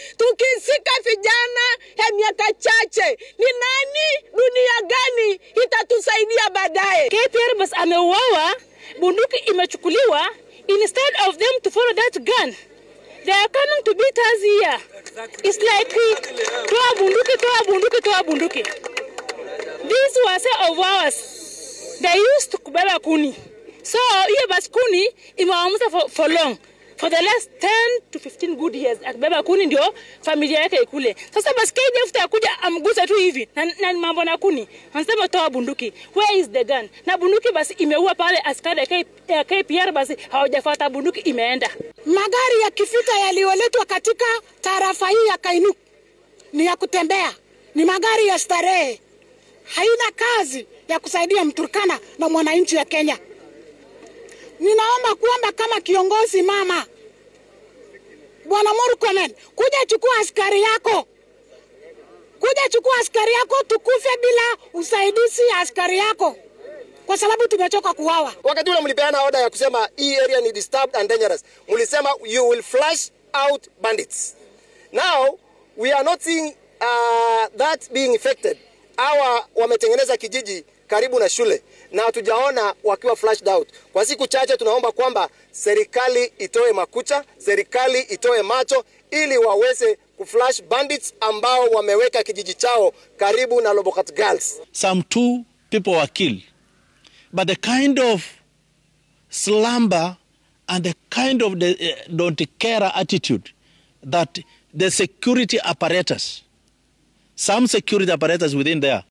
tukisika vijana ya miaka chache, ni nani, dunia gani itatusaidia baadaye? KPR bas ameuawa, bunduki imechukuliwa. Instead of them to follow that gun, they are coming to beat us here. It's like toa bunduki, toa bunduki, toa bunduki. This was of ours. They used to kubeba kuni. So hiyo basi kuni imewamuza for, for long for the last 10 to 15 good years akibeba kuni ndio familia yake ikule. Sasa basi KDF takuja amgusa tu hivi na, na mambo na kuni, anasema toa bunduki. Where is the gun? Na bunduki basi imeua pale askari ya K- ya KPR, basi hawajafuata bunduki, imeenda Magari ya kivita yaliyoletwa katika tarafa hii ya Kainuk ni ya kutembea, ni magari ya starehe, haina kazi ya kusaidia Mturkana na mwananchi wa Kenya. Ninaomba kuomba kama kiongozi mama, Bwana Murkomen, kuja chukua askari yako, kuja chukua askari yako, tukufe bila usaidizi ya askari yako, kwa sababu tumechoka kuwawa. Wakati ule mlipeana order ya kusema hii area ni disturbed and dangerous, mlisema you will flush out bandits. Now we are not seeing uh, that being affected. Hawa wametengeneza kijiji karibu na shule na hatujaona wakiwa flushed out. Kwa siku chache tunaomba kwamba serikali itoe makucha, serikali itoe macho ili waweze kuflush bandits ambao wameweka kijiji chao karibu na Lobokat Girls. some two people were killed. But the kind of slumber and the kind of the uh, don't care attitude that the security apparatus, some security apparatus within there,